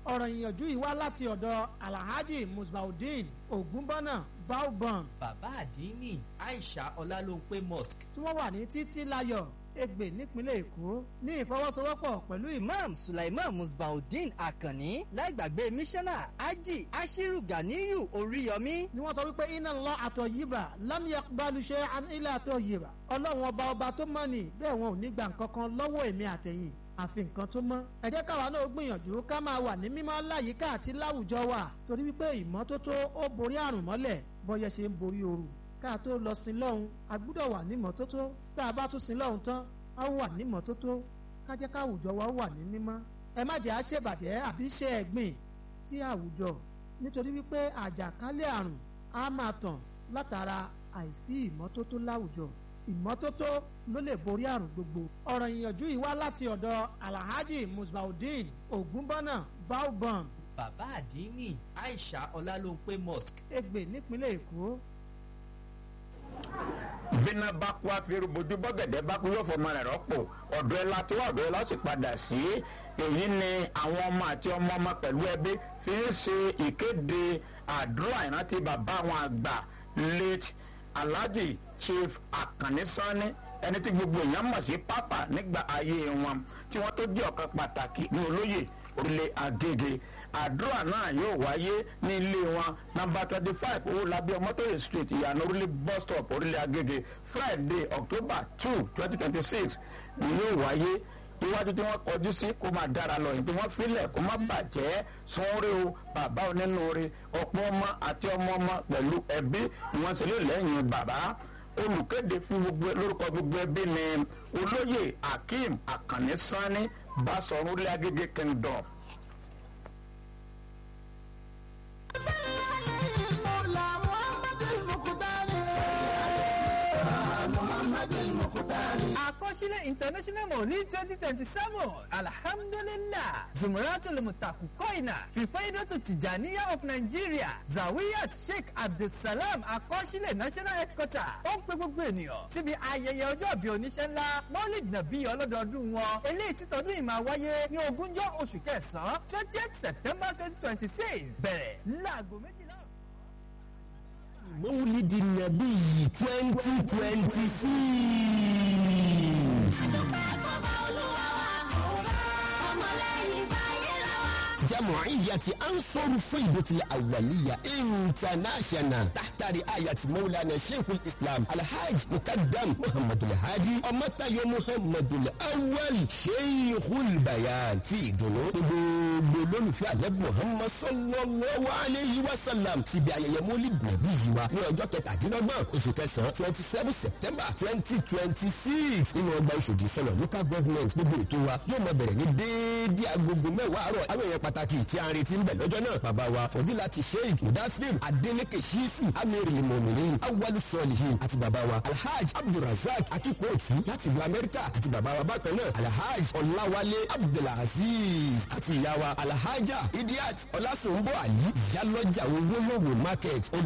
ọ̀rọ̀ ìyànjú yìí wá láti ọ̀dọ̀ alhaji musbaudeen ogunbọ́nà baobon bàbá àdínní aisha ọlálóńpé mosque tí wọ́n wà ní títí láyọ̀ Ègbè nípínlẹ̀ Èkó ní ìfọwọ́sowọ́pọ̀ pẹ̀lú ìmọ̀ imam sulaiman musbaudeen akanni láìgbàgbé mísánná ají ashiru ganiyu oríyọmí ni wọ́n sọ wípé iná lọ àtọ̀ yìbà lámìyà balùṣe ilé àtọ̀ yìbà ọlọ́run ọba ọba tó mọ̀ ní bẹ́ẹ̀ wọn ò ní gbà nǹkan kan lọ́wọ́ èmi àtẹ̀yìn àfi nǹkan tó mọ́. ẹ jẹ́ káwa náà gbìyànjú ká máa wà ní mímọ́ láyìíká àti láwùjọ wa torí wípé ìmọ́tótó ó borí àrùn mọ́lẹ̀ bọ́yẹ ṣe ń borí ooru ká tó lọ sin lọ́hùn a gbúdọ̀ wà ní mọ́tótó tá a bá tún sin lọ́hùn tán a wà ní mọ́tótó ká jẹ́ káwùjọ wa wà ní mímọ́. ẹ má jẹ́ àṣebàjẹ́ àbí ṣe ẹ̀gbìn sí àwùjọ nítorí wípé àjàkálẹ̀ àrùn á máa tàn látara àìsí ìmọ́tótó láwùjọ ìmọ́tótó ló lè borí àrùn gbogbo. ọ̀rọ̀ ìyànjú yìí wá láti ọ̀dọ̀ alhaji musbaudeen ogunbọ́nà baobon bàbá àdínní aisha ọlálóńpé mosque Ègbè nípínlẹ̀ Èkó. bínà bá kú àfihàn bójú bọ́gẹ̀dẹ̀ bá kú yóò fọmọ rẹ̀ rọ́pò ọ̀dọ̀ ẹ̀ la tó ọ̀dọ̀ ẹ̀ la sì padà sí èyí ni àwọn ọmọ àti ọmọ ọmọ pẹ̀lú ẹbí fi ń ṣe ìkéde àdúrà ìrántí bàbá àwọn àgbà late alhaji chief akanni sanni ẹni tí gbogbo èèyàn mọ̀ sí pápá nígbà ayé wọn tí wọ́n tó jẹ́ ọ̀kan pàtàkì ní olóyè orílẹ̀ agége àdúrà náà yóò wáyé ní ilé wọn nọ́mbà twenty five owólabí ọmọtóyè street ìyànà orílẹ̀ bus stop orílẹ̀ agége friday october two twenty twenty six ni yóò wáyé iwájú tí wọ́n kọjú sí kó máa dára lọ yìí tí wọ́n filẹ̀ kó má bàjẹ́ sanwó-ore o bàbá onínúure ọ̀pọ̀ ọmọ àti ọmọ ọmọ pẹ̀lú ẹbí ni wọ́n ṣe lé lẹ́yìn bàbá olùkéde fún gbogbo lórúkọ gbogbo ẹbí ni olóyè akeem akànní sanni basọ̀rún lé agége kingdom. àkọsílẹ̀ international mọ̀ ní twenty twenty seven alhamdulilah zumratul mutakukoina fìfẹ́dọ̀tù tìjàníyà of nigeria zawiyat sheikh abdulsalam àkọsílẹ̀ national headquarter ó ń pe gbogbo ènìyàn síbi ayẹyẹ ọjọ́ ìbí oníṣẹ́ ńlá mọ́lìd nàbí ọlọ́dọọdún wọn eléyìí títọ́dún yìí máa wáyé ní ogúnjọ́ oṣù kẹsàn-án twentieth september twenty twenty six bẹ̀rẹ̀ láago méjìlá ọ̀sán. مولد النبي 2026 جمعية أنصر فيضة الأولية انترناشونال تحت رعاية مولانا شيخ الإسلام الحاج مقدم محمد الهادي ومتى محمد الأول شيخ البيان في دنو gbogbo olólùfẹ́ àlẹ́ muhammad sallallahu alayhi wa sallam síbi ayẹyẹ mọ́lì bùnàbí yìí wa ní ọjọ́ kẹtàdínlọ́gbọ̀n oṣù kẹsàn-án twenty seven september twenty twenty six nínú ọgbà ìṣòdì sọlọ local government gbogbo ètò wa yóò máa bẹ̀rẹ̀ ní déédéé agogo mẹ́wàá àárọ̀ àwọn èèyàn pàtàkì tí a ń retí ń bẹ̀ lọ́jọ́ náà bàbá wa fọdílà ti sheikh mudasir adeleke shisu amiri limominin awalu sọlihin àti bàbá wa alhaj abdulrasaq akikootu láti ìlú amẹ́ríkà àti bàbá wa bákan náà alhaj ọláwálé abdulaziz àti ìyá wa alhaja idiat ọlásùnbọ̀ àlí ìyálọ́jà owó lówó market